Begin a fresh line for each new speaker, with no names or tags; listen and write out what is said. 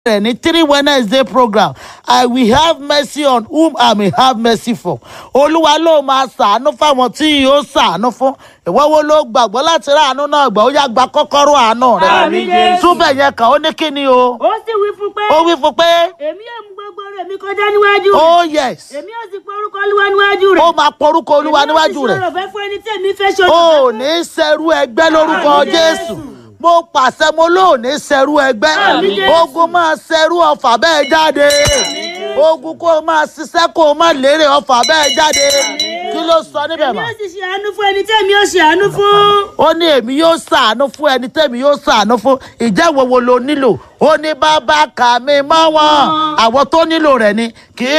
rẹ̀ ní three wednesday program i will have mercy on whom i may have mercy for olúwa ló máa ṣàánú fáwọn tí yóò ṣàánú fún ìwọ wo ló gbàgbọ́ láti rà àánú náà gbà ó yá gba kọ́kọ́rọ́ àánú rẹ̀
Àmín, Jésù.
túbẹ̀ yẹn kàn ó ní kí ni o
ó sì wí fún pé
ó wí fún pé
èmi yóò mú gbogbo rẹ̀ mi kọjá níwájú
oh
rẹ̀
yes
èmi yóò sì pe orúkọ olúwa níwájú rẹ̀
ó máa porúkọ olúwa níwájú rẹ̀
èmi yóò sì ṣòro fẹ́ fún ẹni tí èmi fẹ́ ṣòro
ó
fẹ́ fún.
ní sẹ́rú ẹgbẹ́ lórúkọ
Àmín,
jésù
Jésù.
mo pàṣẹ mo lóò ní sẹ́rú ẹgbẹ́
Àmín, Jésù.
ogun máa sẹ́rú ọfà bẹ́ẹ̀ jáde ogun kó o máa ṣiṣẹ́ kó o máa lérè ọfà bẹ́ẹ̀ jáde kí ló sọ níbẹ̀
èmi
mọ́
yóò sì ṣe àánú fún ẹni tí èmi yóò ṣe àánú fún.
ó ní èmi yóò ṣàánú fún ẹni tẹ́mi yóò ṣàánú fún ìjẹ́ wo wo lo nílò ó ní bàbá kà mí mọ́ wọn àwọn tó nílò rẹ̀ ni kì í